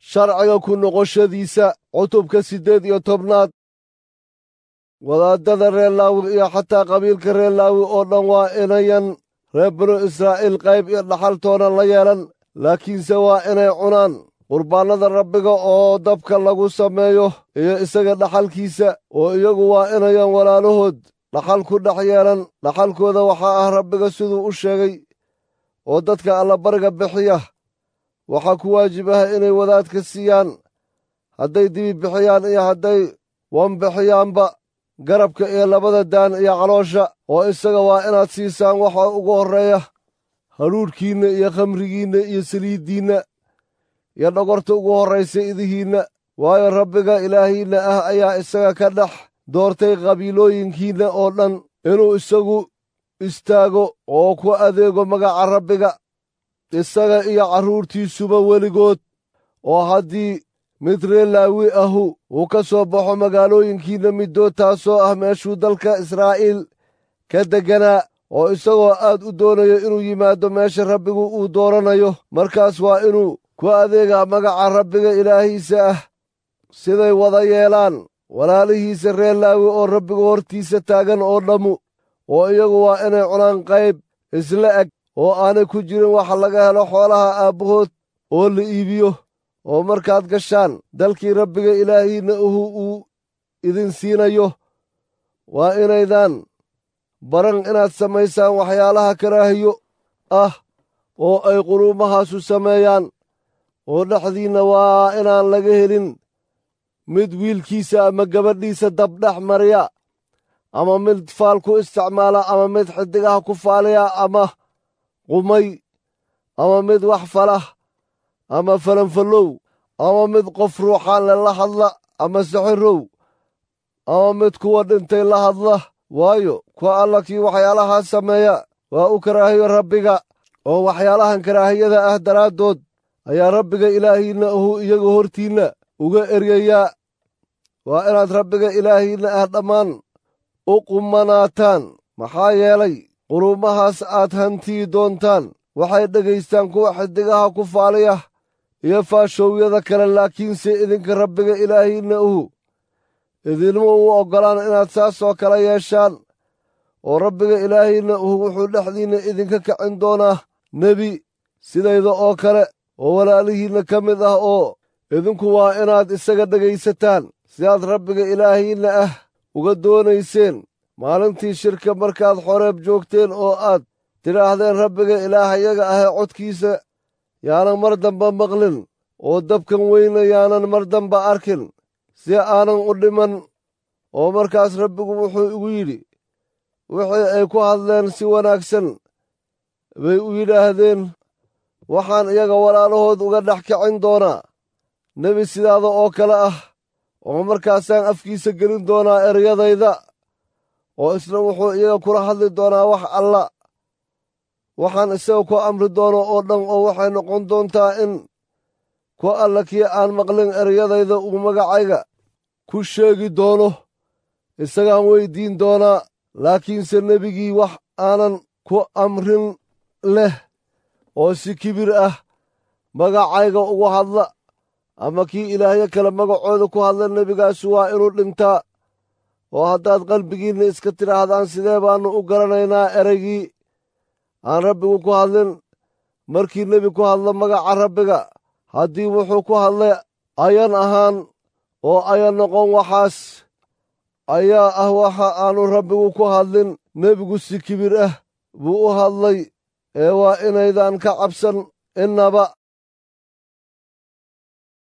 sharciga ku noqoshadiisa cutubka siddeed iyo tobnaad wadaadada reer laawi iyo xataa qabiilka reer laawi oo dhan waa inayan reer binu israa'iil qayb iyo dhaxaltoonan la yeelan laakiinse waa inay cunaan qurbaannada rabbiga oo dabka lagu sameeyo iyo isaga dhaxalkiisa oo iyagu waa inayan walaalahood dhaxal ku dhex yeelan dhaxalkooda waxaa ah rabbiga siduu u sheegay oo dadka allabariga bixiya waxaa ku waajib ah inay wadaadka siiyaan hadday dibi bixiyaan iyo hadday wan bixiyaanba garabka iyo labada daan iyo caloosha oo isaga waa inaad siisaan waxa ugu horreeya hadhuudhkiinna iyo khamrigiinna iyo saliiddiinna iyo dhogorta ugu horraysa idihiinna waayo rabbiga ilaahiinna ah ayaa isaga ka dhex doortay qabiilooyinkiinna oo dhan inuu isagu istaago oo ku adeego magaca rabbiga isaga iyo carruurtiisuba weligood oo haddii mid reer laawi ahu uu ka soo baxo magaalooyinkiinna middood taasoo ah meeshuu dalka israa'iil ka degganaa oo isagoo aad u doonayo inuu yimaado meesha rabbigu uu dooranayo markaas waa inuu ku adeegaa magaca rabbiga ilaahiisa ah siday wada yeelaan walaalihiisa reer laawi oo rabbiga hortiisa taagan oo dhammu oo iyagu waa inay cunaan qayb isla eg oo aanay ku jirin waxa laga helo xoolaha aabbahood oo la iibiyo oo markaad gashaan dalkii rabbiga ilaahiinna uhu uu idin siinayo waa inaydaan baran inaad samaysaan waxyaalaha karaahiyo ah oo ay quluumahaasu sameeyaan oo dhexdiinna waa inaan laga helin mid wiilkiisa ama gabadhiisa dabdhex mariya ama mid faal ku isticmaala ama mid xiddigaha ku faaliya ama qumay ama mid wax falah ama falanfallow ama mid qof ruuxaan le la hadla ama saxirow ama mid kuwa dhintay la hadla waayo kuwa alla kii waxyaalahaa sameeya waa u karaahiyo rabbiga oo waxyaalahan karaahiyada ah daraaddood ayaa rabbiga ilaahiinna ahu iyaga hortiinna uga eryayaa waa inaad rabbiga ilaahiinna ah dhammaan u qumanaataan maxaa yeelay quruumahaas aad hantiyi doontaan waxay dhegaystaan kuwa xiddigaha ku faaliya iyo faashowyada kale laakiinse idinka rabbiga ilaahiinna uhu idinma uu oggolaan inaad saasoo kale yeeshaan oo rabbiga ilaahiinna uhu wuxuu dhexdiinna idinka kicin doonaa nebi sidayda oo kale oo walaalihiinna ka mid ah oo idinku waa inaad isaga dhegaysataan sidaad rabbiga ilaahiinna ah uga doonayseen maalintii shirka markaad xoreeb joogteen oo aad tidhaahdeen rabbiga ilaahayaga ahee codkiisa yaanan mar damba maqlin oo dabkan weyna yaanan mar damba arkin si aanan u dhiman oo markaas rabbigu wuxuu igu yidhi wixii ay ku hadleen si wanaagsan bay u yidhaahdeen waxaan iyaga walaalahood uga dhex kicin doonaa nebi sidaada oo kale ah oo markaasaan afkiisa gelin doonaa eryadayda oo isna wuxuu iyaga kula hadli doonaa wax alla waxaan isaga ku amri doono oo dhan oo waxay noqon doontaa in ku alla kii aan maqlin eryadayda uu magacayga ku sheegi doono isagaan weyddiin doonaa laakiinse nebigii wax aanan ku amrin leh oo si kibir ah magacayga ugu hadla ama kii ilaahyo kale magacooda ku hadla nebigaasu waa inuu dhintaa oo haddaad qalbigiinna iska tidhaahdaan sidee baannu u garanaynaa ereygii aan rabbigu ku hadlin markii nebi ku hadlo magaca rabbiga haddii wuxuu ku hadlay ayan ahaan oo ayan noqon waxaas ayaa ah waxa aanu rabbigu ku hadlin nebigu si kibir ah buu u hadlay ee waa inaydan ka cabsan innaba